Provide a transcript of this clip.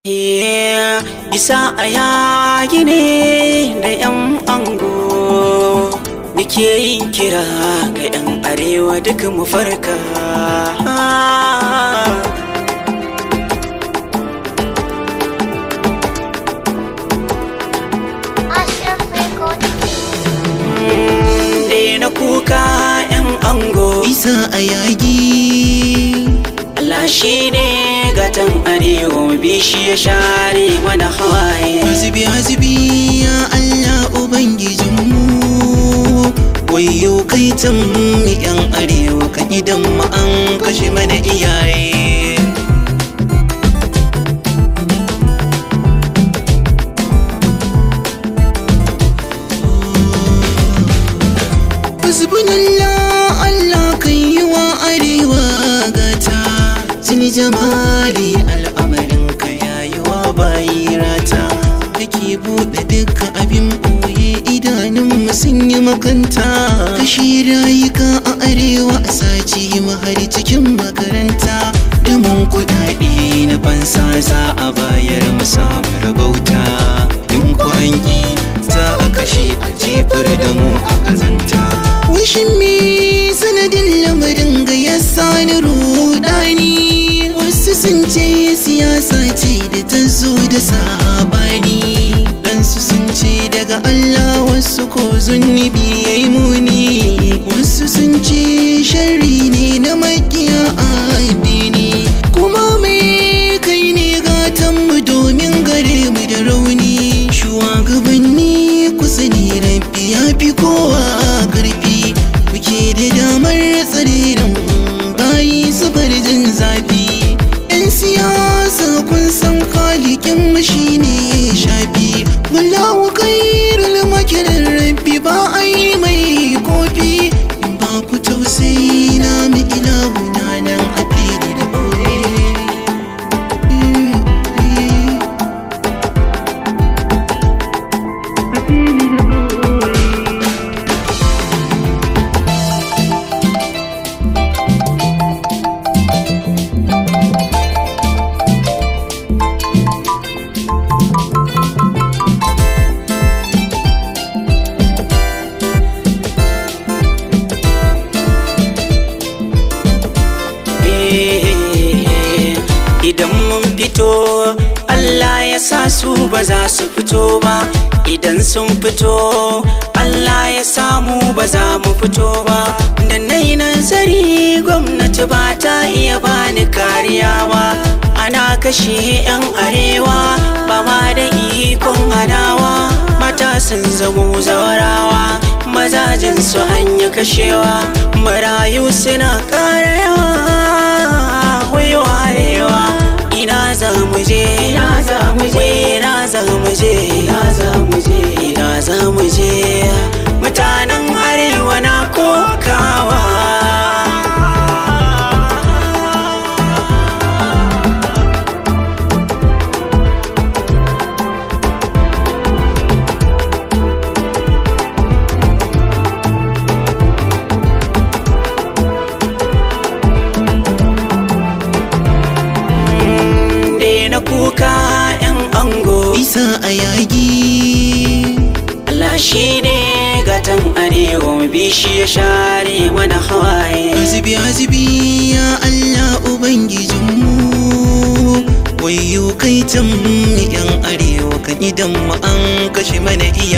Isa a yaki ne da 'yan ango Nike yin kira ga 'yan arewa duk mu farka na kuka 'yan ango Isa a yagi Allah shi ne gatan arewa bishi ya share mana hawaye Hazibi hazibi ya Allah Ubangijinmu Wayo kai mu yan arewa kan idan mu an kashe mana iyaye Hasbunallah Allah kan yi wa arewa gata Sini jamali al'amarin ka yayi wa bayi rata Kake buɗe dukkan abin ɓoye idanun sun yi makanta Kashi rayuka a arewa a sace mu har cikin makaranta Dumin kuɗaɗe na fansa za a bayar mu samu rabauta In ku an yi za a kashe a jefar da mu a kazanta Wishin me sanadin lamarin ga ya sani rudani Wasu sun ce siyasa ce da ta zo da sabani Ɗansu sun ce daga Allah wasu ko zunubi ya yi muni Wasu sun ce shari ne na makiya addini Kuma mai kai ne gatanmu domin gare mu da rauni Shugabanni kusa ne rabbi ya fi kowa karfi Kuke da damar tsare da bayi su bar jin zafi Yan siyasa kun san kalikin mashi ne shafi Wallahu kairul makirin rabbi ba a yi mai kofi In ba ku tausayi na mu ilahu na nan a fili da ɓoye Idan mun fito Allah ya sa su ba za su fito ba Idan sun fito Allah ya samu ba za mu fito ba Da na yi nazari gwamnati ba ta iya bani kariya ba Ana kashe 'yan arewa ba ma da ikon hanawa Mata sun zamo zawarawa mazajen su hanya kashewa Marayu suna ƙara yawa wayo arewa ina za mu je ina za mu je ina za mu je ina za mu je ina za mu je mutanen arewa na kokawa na kuka 'yan ango Isa a yagi Allah shi ne gatan arewa bishi ya share mana hawaye Hazibi hazibi ya Allah Ubangijinmu Wayo kai mu yan arewa kan idan mu an kashe mana iya